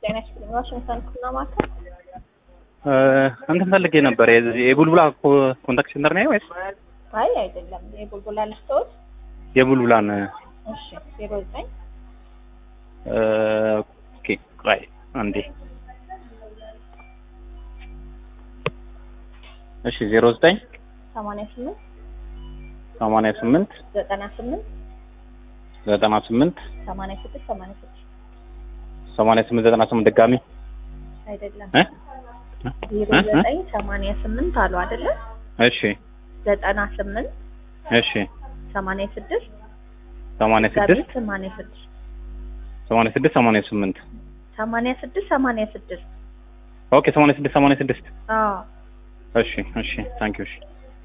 ጤና ይስጥልኝ። ዋሽንግተን ኩና ማዕከል እንትን ፈልጌ ነበር። የዚህ የቡልቡላ ኮ- ኮንታክት ሴንተር ነው ወይስ አይ አይደለም፣ የቡልቡላ ልስቶት። የቡልቡላን? እሺ ዜሮ ዘጠኝ ኦኬ ቆይ አንዴ። እሺ ዜሮ ዘጠኝ ሰማንያ ስምንት ሰማንያ ስምንት ዘጠና ስምንት ዘጠና ስምንት ሰማንያ ስድስት ሰማንያ ስድስት ሰማንያ ስምንት ዘጠና ስምንት ድጋሚ አይደለም እ? ዜሮ እ? እ? ዘጠኝ ሰማንያ ስምንት አሉ አይደለ? እሺ ዘጠና ስምንት እሺ ሰማንያ ስድስት ሰማንያ ድጋሚ ስድስት ሰማንያ ስድስት ሰማንያ ስድስት ሰማንያ ስምንት ሰማንያ ስድስት ሰማንያ ስድስት ኦኬ ሰማንያ ስድስት ሰማንያ ስድስት አዎ እሺ እሺ ታንኪዩ እሺ